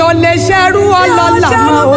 ò lè ṣerú ọlọ́lá mọ́ o.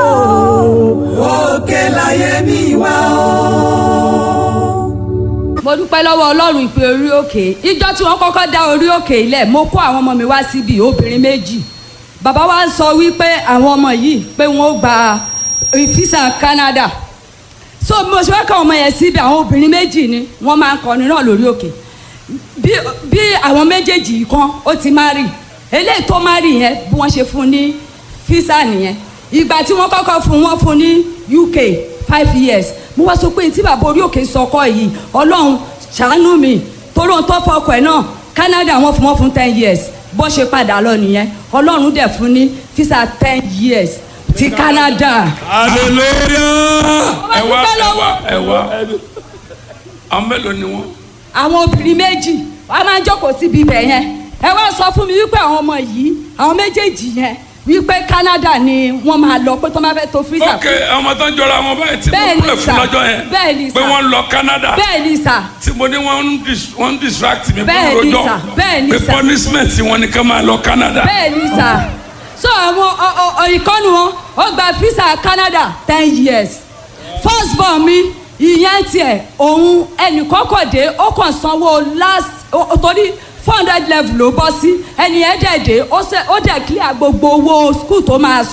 òkè láyé mi wá o. mo dúpẹ́ lọ́wọ́ ọlọ́run ìpè orí òkè ìjọ tí wọ́n kọ́kọ́ dá orí òkè ilẹ̀ mo kó àwọn ọmọ mi wá síbi obìnrin méjì bàbá wa ń sọ wípé àwọn ọmọ yìí pé wọ́n ó gba fisa Canada so mo ṣe wá ká ọmọ yẹn síbi àwọn obìnrin méjì ni wọ́n máa ń kọrin náà lórí òkè bí bí àwọn méjèèjì yìí kan ó ti má rì eléyìí tó má rì yẹn bí wọ́n ṣe fún ní fisa nìyẹn ìgbà tí wọ́n kọ́kọ́ fún wọn fún ní UK five years mo wá sọ pé tí bàbá orí òkè sọkọ yìí ọlọ́run ṣàánú mi torí ohun tó fọkọ ẹ̀ náà Canada wọ́n fún wọn fún ten years bó ṣe padà lọ nìyẹn ọlọ́run dẹ̀ fún ní fisa ten years ti Canada. hallelujah. ẹ wá, ẹ wá, ẹ wá àwọn mélòó ni wọn. àwọn obìnrin méjì wàá máa jókòó síbi ibẹ̀ yẹn ẹ wá sọ fún mi wípé àwọn ọmọ yìí àwọn méjèèjì yẹn wípé Canada ni wọ́n máa lọ pé tó máa fẹ́ to fisa ok ọmọ tó ń jọra wọn báyìí tí Bẹ́ẹ̀ mo ni pè fún sà. lọ́jọ́ yẹn Bẹ́ẹ̀ ni pé sà. wọ́n lọ Canada bẹ́ẹ̀ ni sà tí mo ní wọ́n ń dis- wọ́n ń distract mi Bẹ́ẹ̀ fún ni rojọ́ sà. Bẹ́ẹ̀ ni pé sà. punishment wọn ni ká máa lọ Canada. bẹ́ẹ̀ ni sà so àwọn ọ- ọ- ọ- ìkọ́nu wọn ó gba visa Canada ten years first born mi ìyẹn tiẹ̀ òun ẹnìkọ́kọ̀dé ó kàn sanwó last ó- ó- torí four hundred level ló bọ́ sí ẹni ẹ̀ dẹ̀ dé ó ṣe- ó dẹ̀ clear gbogbo owó school tó máa